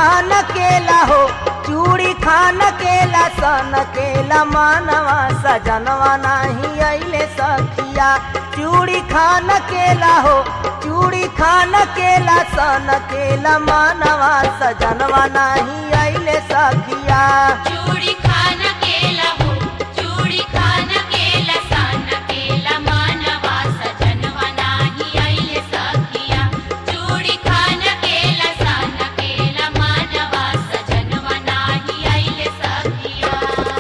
खान केला हो चूड़ी खान केला सन केला मानवा सजनवा नाही अइले सखिया चूड़ी खान केला हो चूड़ी खान केला सन केला मानवा सजनवा नाही अइले सखिया चूड़ी खान केला हो चूड़ी खान केला सान केला मानवा सजनवा नाही आईले सखिया चूड़ी खान केला सान केला मानवा सजनवा नाही आईले सखिया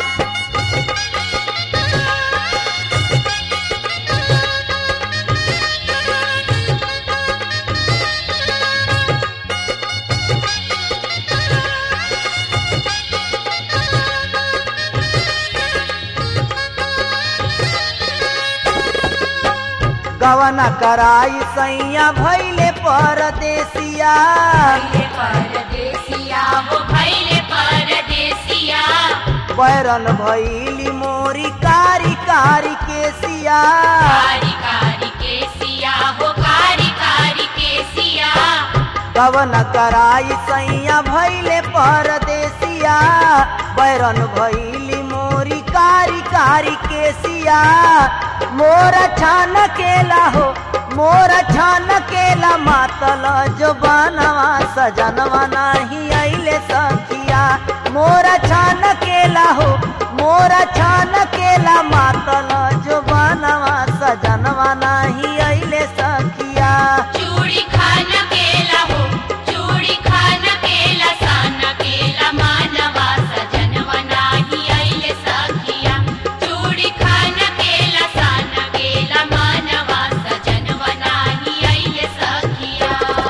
गवना कराई सैया भैले परदेसिया भैले परदेसिया हो भैले परदेसिया बैरन भैली मोरी कारी कारी केसिया कारी कारी के सिया हो कारी कारी के सिया गवन कराई सैया भैले परदेसिया बैरन भैली मोरी कारी कारी केसिया मोर छान केला हो मोर छान केला मातल जो बनवा सजनवा नाही अइले सखिया मोर छान केला हो मोर छान केला मातल जो बनवा सजनवा नाही अइले सखिया चूड़ी खान केला हो चूड़ी खान केला सान केला मानवा सजनवा नाही आईले सखिया चूड़ी खान केला सान केला मानवा सजनवा नाही आईले सखिया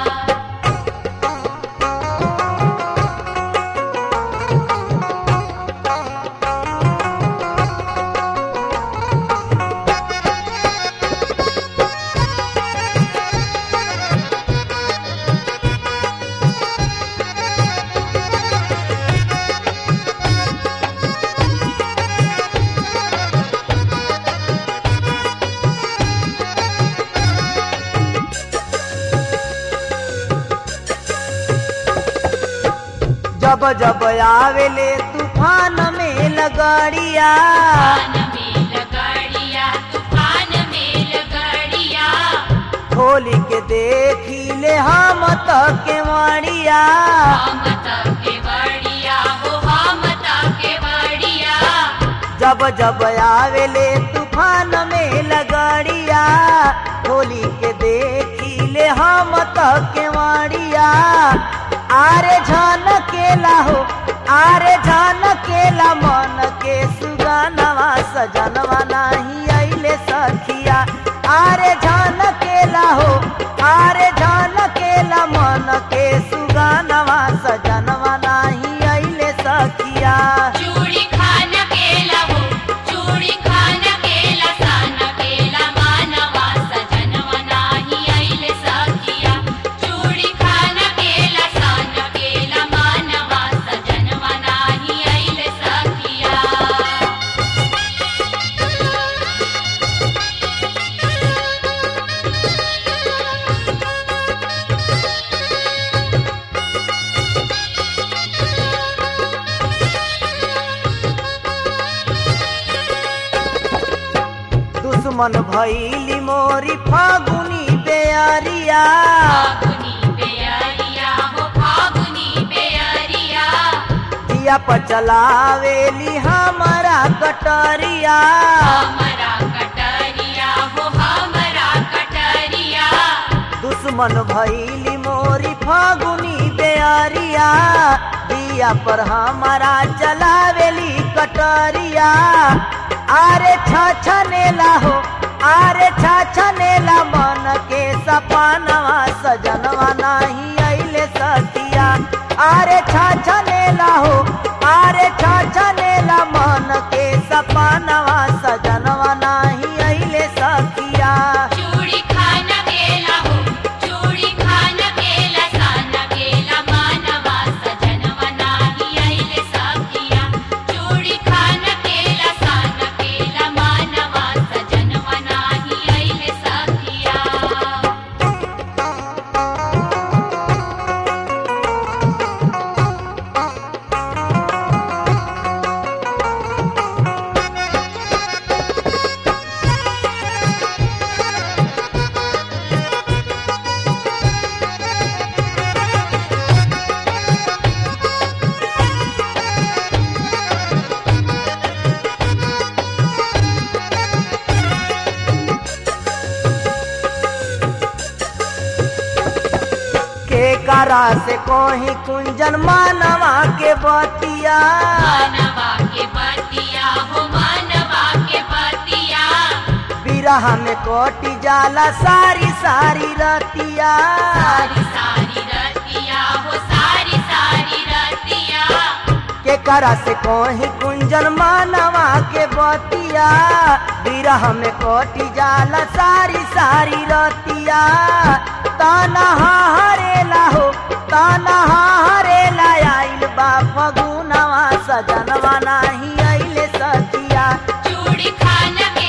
जब जब आवेले तूफान में लगड़िया तूफान में लगड़िया तूफान में लगड़िया खोली के देखी ले हम के मारिया हम के बड़िया हो हम के बड़िया जब जब आवेले तूफान में लगड़िया खोली के देखी ले हम के मारिया आरे झान केला हो आरे झान केला मन के सुगानवा सजनवा नाही अइले सखिया आरे झान केला हो आरे झान केला मन के सुगानवा सजनवा नाही अइले सखिया चूड़ी खान केला हो चूड़ी खान केला सान केला मानवा सजनवा नाही आईले सखिया चूड़ी खान केला सान केला मानवा सजनवा नाही आईले सखिया दुश्मन भैली मोरी फागुनी बेअरिया फागुनी बेअरिया हो फागुनी बेअरिया दिया पर चलावेली हमारा कटरिया हमरा कटरिया हो हमरा कटरिया दुश्मन भैली मोरी फागुनी बेअरिया दिया पर हमारा चलावेली कटरिया आरे छछनेला हो आरे छछनेला मन के सपनवा सजनवा नाही अइले सखिया आरे छछनेला हो आरे छछनेला मन के सपनवा सजनवा नाही अइले सखिया चूड़ी खान केला हो चूड़ी खान केला सान केला मानवा सजनवा नाही आईले सखिया चूड़ी खान केला सान केला मानवा सजनवा नाही आईले सखिया रे करा से कोही कुंजन मानवा के बतिया मानवा के बतिया हो मानवा के बतिया बिरह में कोटी जाला सारी सारी रतिया सारी सारी रतिया हो सारी सारी रतिया के करा से कोही कुंजन मानवा के बतिया बिरह में कोटी जाला सारी सारी रतिया ताना हरेला हो ताना हरेला आइल बा फगुनवा सजनवा नाही आइले सखिया चूड़ी खान